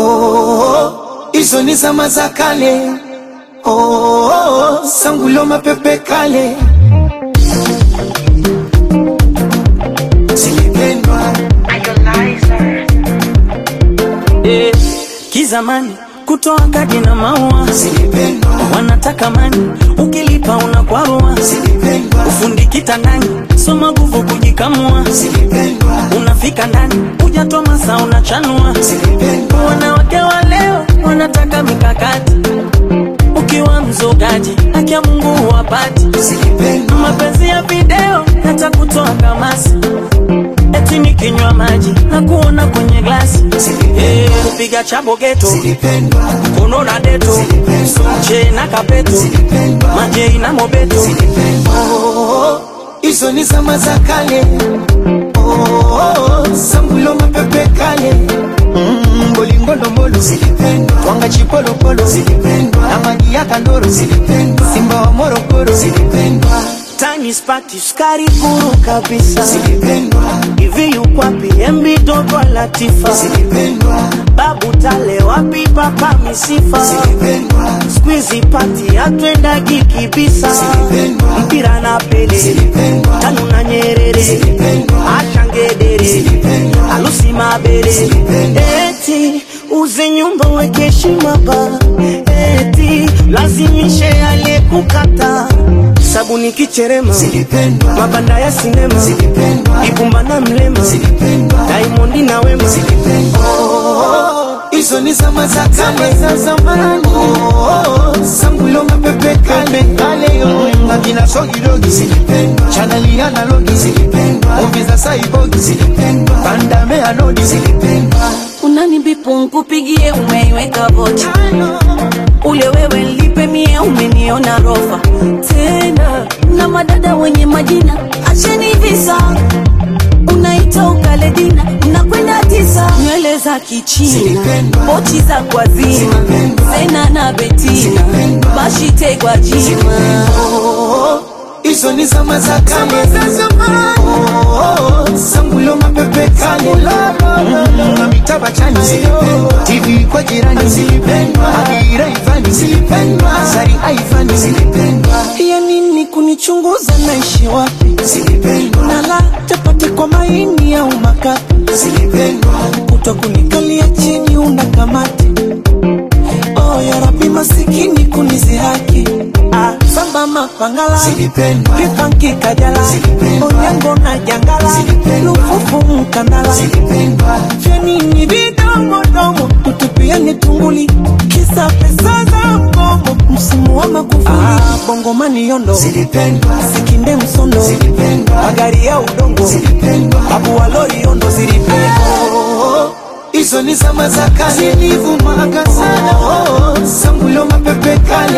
oh, hizo ni zama za kale oh, sangulo mapepe kale zilipendwa Eh, kizamani kutoa kadi na maua zilipendwa wanataka mani, ukilipa unakwarua. zilipendwa Ufundi kitandani, soma nguvu kujikamua. zilipendwa Unafika ndani, hujatoa masaa unachanua. zilipendwa Wanawake wa leo wanataka mikakati, ukiwa mzogaji haki ya Mungu huwapati. zilipendwa Mapenzi ya video yatakutoa kamasi, eti nikinywa maji na kuona kwenye glasi. Eh, kupiga chabo geto zilipendwa kono na deto che na kapeto majei na mobeto Oh, hizo ni zama za kale oh, sambulo mapepe kale Mm, bolingodombolo zilipendwa twanga chipolopolo zilipendwa na magi ya kandoro zilipendwa simba wa morogoro zilipendwa tani spati sukari kuru kabisa zilipendwa hivi yukwapi embi dogo latifa zilipendwa babu tale wapi papa misifa zilipendwa skwizi pati atwendagi kibisa Zilipendwa. mpira na pele Zilipendwa. tanu na nyerere Zilipendwa. ashangedere Zilipendwa. alusi mabere Zilipendwa. eti uze nyumba weke heshima ba eti lazimishe aliyekukata sabuni kicherema zilipendwa mabanda ya sinema zilipendwa ibumba na mlema zilipendwa daimondi na wema Oh, hizo ni zama za kale za zamani oh, sambulo mapepe kale kale yo akina sogidogi zilipendwa chaneli analogi zilipendwa movie za saibogi zilipendwa bandame anodi zilipendwa unanibipu nkupigie umeiweka vocha ule wewe lipe mie umeniona rofa tena na madada wenye majina acheni visa unaita ukaledina unakwenda tisa nywele za kichina Zilipendwa. pochi za kwazima Zilipendwa. sena na betina Zilipendwa. bashitegwa jima Oh, hizo ni zama za kale za zamani oh, sambulo mapepe kale Mm, na mitaba chani zilipendwa tv kwa jirani zilipendwa agira ivani zilipendwa sari aivani zilipendwa ya nini kunichunguza naishi wapi zilipendwa nala chapati kwa maini au makapi zilipendwa kuto kunikalia chini una kamati oh, ya rabi masikini kunizihaki ah, samba mapangala zilipendwa pipanki kajala Zilipendwa. onyango na jangala Zilipendwa. lufufu mkandala zilipendwa vyanini vidomodomo tutupiani tunguli kisa pesa za mgomo msimu wa makufuli ah, bongomani yondo zilipendwa sikinde msondo zilipendwa magari ya udongo zilipendwa babu wa lori yondo zilipendwa Oh, hizo ni zama za kale zilivumaga sana oh, sambulo mapepe kale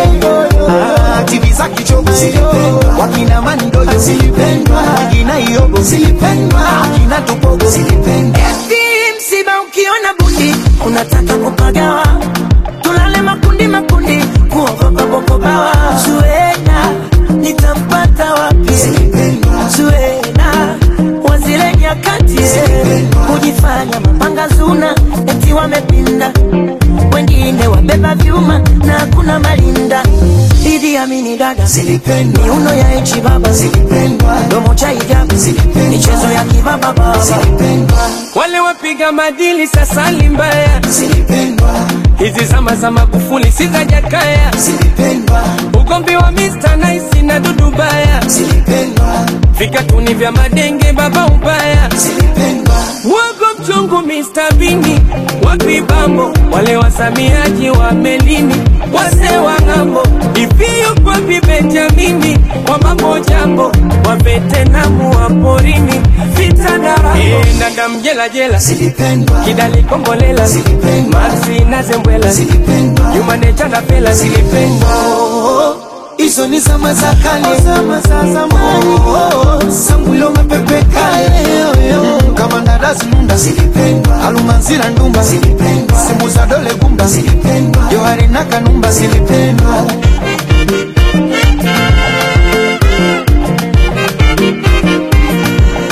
Ah, tivi za kichogo zilipendwa wakina mandoyo zilipendwa wakina iogo zilipendwa akina tupogo zilipendwa Eti msiba ukiona bundi unataka kupagawa, tulale makundi makundi, kuogopa boko bawa. Zuena nitampata wapi? zilipendwa Zuena wa zile nyakati kujifanya mapanga zuna, eti wamepinda, wengine wabeba vyuma na hakuna malinda. Idi Amini dada zilipendwa miuno ya echi baba zilipendwa domo cha hijabu Zilipendwa. michezo ya kibaba baba zilipendwa wale wapiga madili sasa ni mbaya. zilipendwa Hizi zama za Magufuli si za Jakaya, zilipendwa ugomvi wa Mr. Nice na Dudu Baya, zilipendwa vikatuni vya madenge baba ubaya, zilipendwa wogo mchungu Mr. Bini, wapi bambo wale wasamiaji wa melini, wase wa ng'ambo, ivi yuko wapi Benjamini, wa mambo jambo, wa Vetenamu wa porini, vita darabo, e, ndanda mjela jela, zilipendwa kidali kombolela, Zilipendwa. Maxi na Zembwela, zilipendwa Juma Necha na Fela zilipendwa Oh, hizo ni zama za kale zama za zamani oh, sambulo mapepe kale Mm, kama ndadazi nunda zilipendwa alumanzira ndumba zilipendwa simu za dole gumba zilipendwa johari na kanumba zilipendwa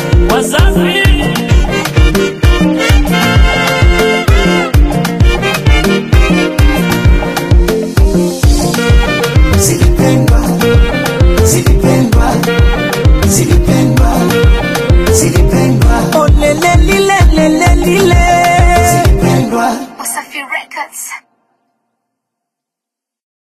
wazazi lile lile lile zilipendwa Wasafi Records.